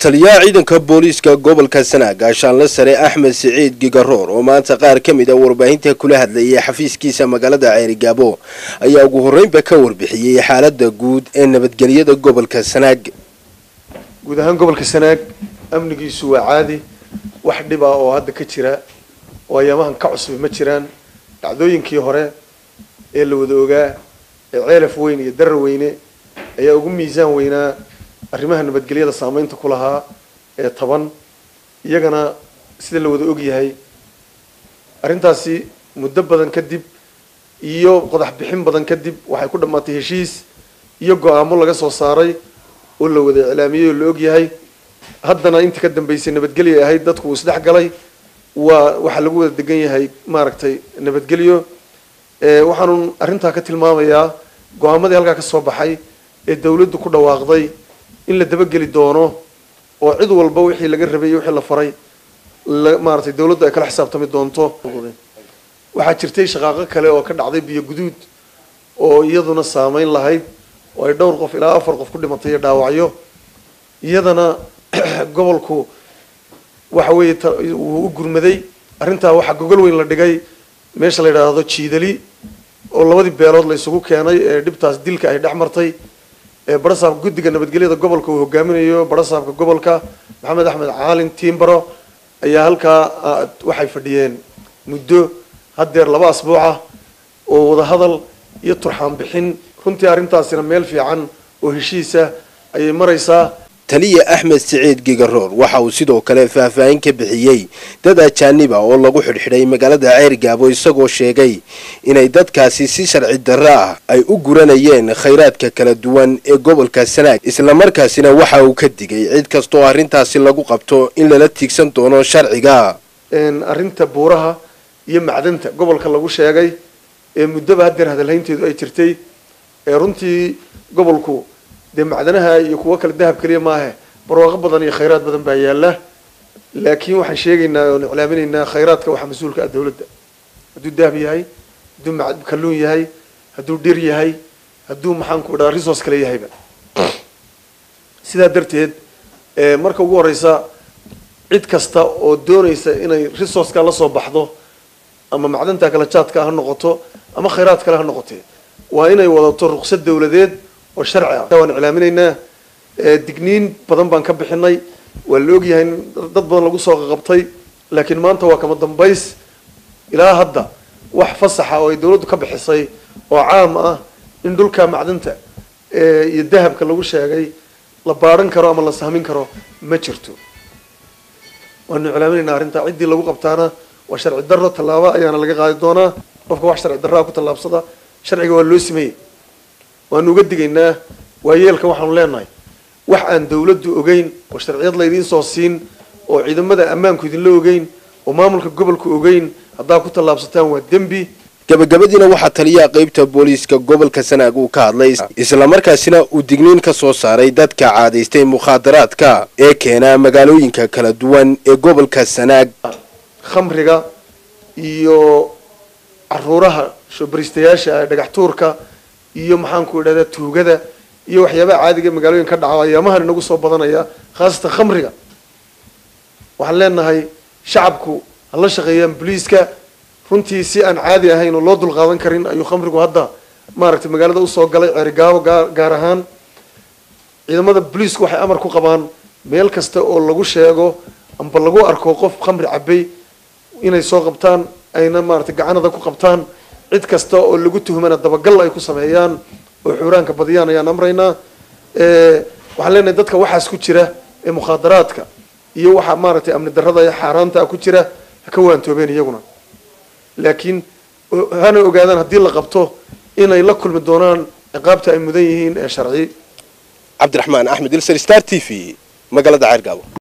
taliyaha ciidanka booliiska gobolka sanaag gaashaanle sare axmed siciid gigaroor oo maanta qaar ka mid a warbaahinta kula hadlayay xafiiskiisa magaalada ceerigaabo ayaa ugu horreynba ka warbixiyey xaalada guud ee nabadgelyada gobolka sanaag guud ahaan gobolka sanaag amnigiisu waa caadi wax dhib ah oo hadda ka jira oo ayaamahan ka cusub ma jiraan dhacdooyinkii hore ee la wada ogaa ee ceelaf weyn iyo darar weyne ayaa ugu miisaan weynaa arrimaha nabadgelyada saameynta ku lahaa ee taban iyagana sida la wada ogyahay arrintaasi muddo badan kadib iyo qodax bixin badan kadib waxay ku dhammaatay heshiis iyo go-aamo laga soo saaray oo la wada iclaamiyey oo la ogyahay haddana intii ka dambeysay nabadgelyo ahayd dadku uu isdhex galay waa waxaa lagu wada degan yahay maaragtay nabadgelyo waxaanu arrintaa ka tilmaamayaa go-aamadii halkaa ka soo baxay ee dawladdu ku dhawaaqday in la dabageli doono oo cid walba wixii laga rabay iyo wixii la faray maaratay dawladdu ay kala xisaabtami doonto waxaa jirtay shaqaaqo kale oo ka dhacday biyo guduud oo iyaduna saameyn lahayd oo ay dhowr qof ilaa afar qof ku dhimatay iyo dhaawacyo iyadana gobolku waxa weeye wuu u gurmaday arrintaa waxaa gogol weyn la dhigay meesha la yidhaahdo jiidali oo labadii beelood la isugu keenay ee dhibtaas dilka ay dhex martay ee barasaabka guddiga nabadgelyada gobolka uu hogaaminayo barasaabka gobolka maxamed axmed caalin tiimbaro ayaa halkaa waxay fadhiyeen muddo haddeer laba asbuuca oo wadahadal iyo turxaan bixin runtii arrintaasina meel fiican oo heshiisa ayay maraysaa taliya axmed siciid gigaroor waxa uu sidoo kale faahfaahin ka bixiyey dad ajaaniba oo lagu xidhxidhay magaalada ceergaabo isagoo sheegay inay dadkaasi si sharci darro ah ay u guranayeen khayraadka kala duwan ee gobolka sanaag islamarkaasina waxa uu ka digay cid kastaoo arrintaasi lagu qabto in lala tiigsan doono sharciga arrinta buuraha iyo macdanta gobolka lagu sheegay ee muddoba haddeer hadalhaynteedu ay jirtay ee runtii gobolku dee macdanaha iyo kuwo kale dahab keliya maahe barwaaqo badan iyo khayraad badan baa yaala laakiin waxaan sheegaynaa oon iclaaminaynaa khayraadka waxaa mas-uulka ah dawladda hadduu dahab yahay hadduu kalluun yahay hadduu dhir yahay hadduu maxaanku idhaha resource kale yahayba sidaa darteed marka ugu horeysa cid kasta oo doonaysa inay resourceka la soo baxdo ama macdanta kala jaadka ha noqoto ama khayraad kale ha noqotee waa inay wadato ruqsad dawladeed oo sharci ah waan iclaaminaynaa digniin badan baan ka bixinay waa la ogyahay in dad badan lagu soo qaqabtay laakiin maanta waa kama dambays ilaa hadda wax fasaxa oo ay dawladdu ka bixisay oo caam ah in dhulka macdanta iyo dahabka lagu sheegay la baadhan karo ama la sahmin karo ma jirto waanu iclaaminaynaa arrintaa ciddii lagu qabtaana waa sharci darro tallaabo ayaana laga qaadi doonaa qofka wax sharci darraa ku tallaabsada sharciga waa loo sameeyey waanu uga digaynaa waayeelka waxaanu leenahay wax aan dawladdu ogeyn oo sharciyad laydiin soo siin oo ciidamada ammaanku idinla ogeyn oo maamulka gobolku ogeyn haddaa ku tallaabsataan waa dembi gabagabadiina waxaa taliyaha qeybta booliiska gobolka sanaag uu ka hadlay islamarkaasina uu digniin ka soo saaray dadka caadaystay mukhaadaraadka ee keena magaalooyinka kala duwan ee gobolka sanaag khamriga iyo caruuraha shobaristayaasha dhagax tuurka iyo maxaanku idhahdaa tuugada iyo waxyaabaha caadiga magaalooyin ka dhaca ayaamahan inagu soo badanaya khaasatan khamriga waxaan leenahay shacabku ha la shaqeeyaan boliiska runtii si aan caadi ahayn oo loo dulqaadan karin ayuu khamrigu hadda maaragtay magaalada usoo galay ceerigaabo gaa gaar ahaan ciidamada boliisku waxay amar ku qabaan meel kasta oo lagu sheego amba lagu arko qof khamri cabay inay soo qabtaan ayna maaragtay gacanada ku qabtaan cid kasta oo lagu tuhmana dabagal ay ku sameeyaan oo xuuraanka badiyaan ayaan amraynaa waxaan leenahay dadka waxaas ku jira ee mukhaadaraadka iyo waxa maaragtay amni darrada ee xaaraanta ku jira ha ka waantoobeen iyaguna laakiin hana ogaadaan haddii la qabto inay la kulmi doonaan ciqaabta ay mudan yihiin ee sharci cabdiraxmaan axmed ilser star t v magaalada ceergaabo